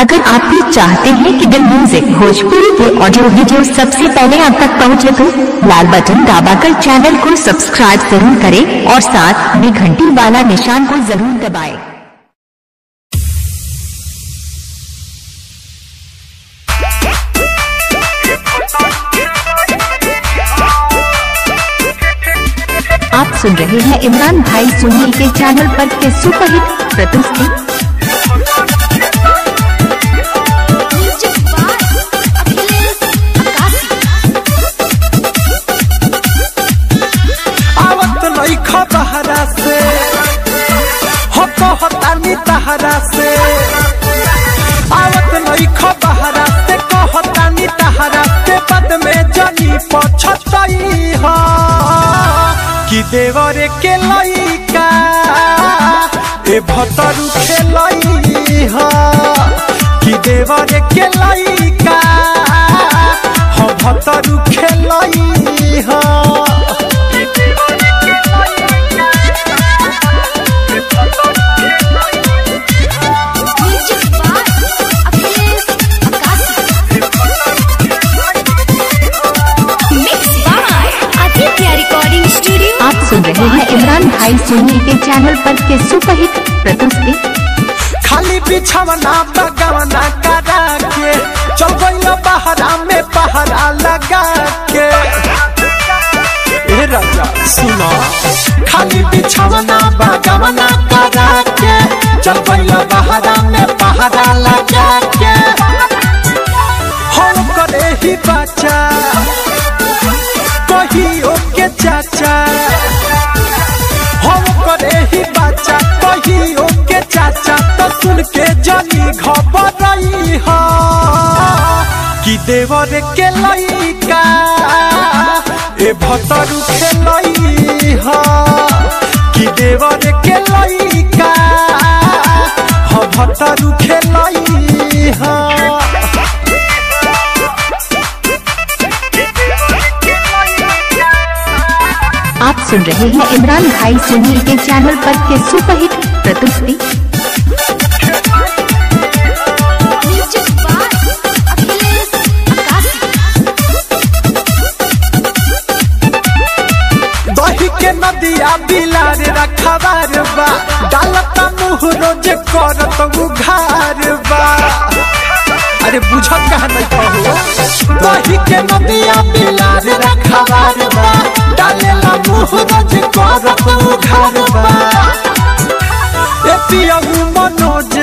अगर आप भी चाहते हैं कि द म्यूजिक भोजपुरी के ऑडियो वीडियो सबसे पहले आप तक पहुंचे तो लाल बटन दबाकर चैनल को सब्सक्राइब जरूर करें और साथ में घंटी वाला निशान को जरूर दबाएं। आप सुन रहे हैं इमरान भाई सुनील के चैनल पर के सुपरहिट प्रस्तुति म्यूजिक बाय अखिलेश अकाशी आवत लइख बहरा से हो कहतानी तहरा से आवत लइख बहरा से कहतानी तहरा से पद में जनी पछतई ह कि देवरे के लइका ए भतरु खेलई ह कि देवरे के लइका हो भतरु खेलई ह music by Akhilesh Akashi mix by Aditya recording studio आप सुन रहे हैं इमरान भाई सुनील के चैनल पर के सुपरहिट प्रस्तुति खाली बिछवना बगवना करा के चल गइल बहरा में पहरा लगा के ए राजा सुनो खाली बिछवना बगवना करा के चल गइल बहरा में पहरा लगा के हम करे ही बच्चा कहियो के चाचा हम करे ही बच्चा कहियो के चाचा तो सुन के जनी घबराई हा कि देवर के लइका ए भतरु खेलई हा कि देवर के लइका ह भतरु खेलई हा आप सुन रहे हैं इमरान भाई सुनील के चैनल पर के सुपरहिट प्रस्तुति म्यूजिक बाय अखिलेश अकाशी दही के नदिया बिलार रखबार बा डालता मुँह रोज करत उघार बा अरे बुझत कहा नहीं कहो दही के नदिया बिलार रखबार बा डालेला मुँह रोज करत उघार बा ए पियहू मनोज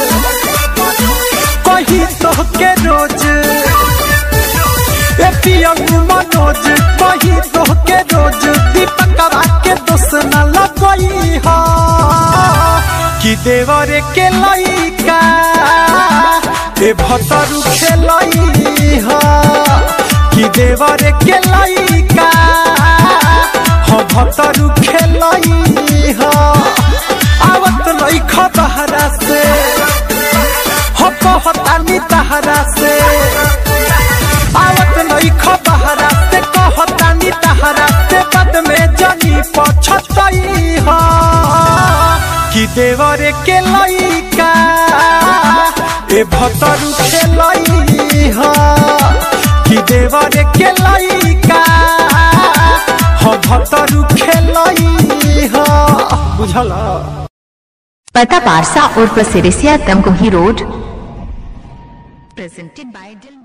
कही तो के रोज ए पियंगू मनोज कही तो के रोज दीपकवा के दोस न लगई हा कि देवरे के लइका ए भतरु खेलई हा कि देवरे के लइका ह भतरु खेलई हा आवत लइख बहरा से हो कहतानी तहरा से आवत लइख बहरा से कहतानी तहरा से पद में जनी पछतई ह कि देवरे के लइका ए भतरु खेलई ह कि देवरे के लइका ह भतरु खेलई ह बुझल पता पारसा और प्रसिरिसिया तमकुही रोड प्रेजेंटेड बाय